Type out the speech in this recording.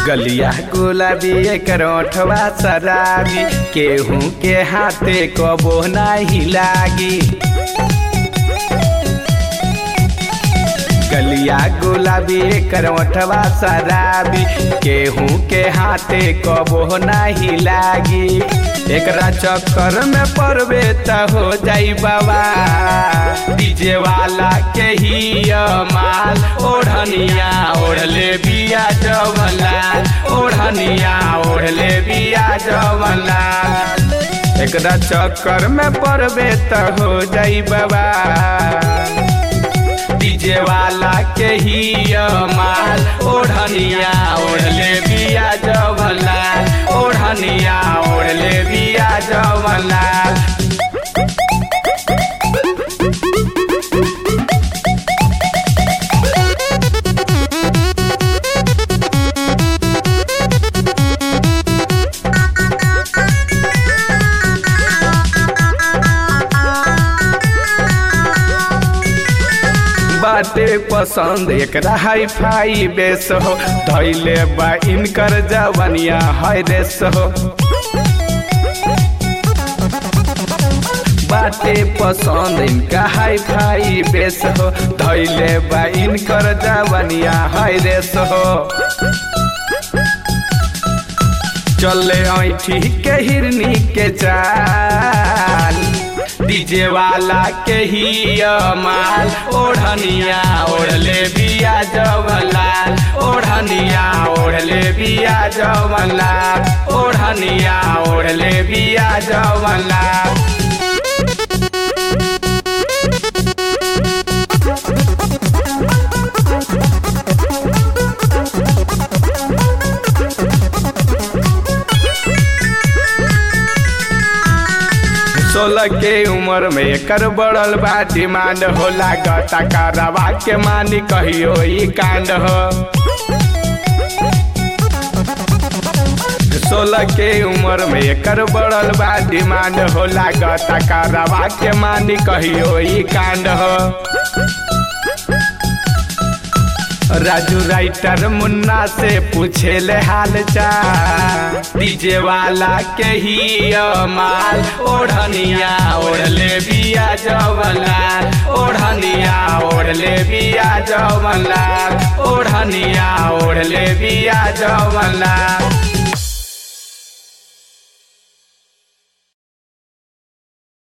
गलिया गुलाबी एकर ओठवा शराबी केहू के हाथे कबो नाही लागी गलिया गुलाबी एकर ओठवा शराबी केहू के हाथे कबो नाही लागी एकरा चक्कर में पड़बे त हो जाई बाबा डीजे वाला के ही माल ओढ़निया ओढ़ले बिया जवलाल ओढ़निया ओढ़ले बिया जवलाल एकरा चक्कर में पड़बे त हो जाई बाबा डीजे वाला के ही माल ओढ़निया ओढ़ले बिया जवलाल ओढ़निया ओढ़ले बिया जवलाल बाटे पसंद एकरा हाई फाई बेस हो धैले बा इनकर जवनिया है रेस हो बाटे पसंद इनका हाई फाई बेस हो धैले बा इनकर जवनिया है रेस हो चले ऐठी के हिरनी के चाल डीजे वाला के ही माल ओढ़निया ओढ़ले बिया जवलाल ओढ़निया ओढ़ले बिया जवलाल ओढ़निया ओढ़ले बिया जवलाल सोलह के उम्र में एकर बढ़ल बा डिमांड हो लागता कारवा के मानी कहियो ई कांड हो सोलह के उम्र में एकर बढ़ल बा डिमांड हो लागता कारवा के मानी कहियो ई कांड हो राजू राइटर मुन्ना से पूछे ले हाल चाल डीजे वाला के ही माल ओढ़निया ओढ़ले बिया जवलाल ओढ़निया ओढ़ले बिया जवलाल ओढ़निया ओढ़ले बिया जवलाल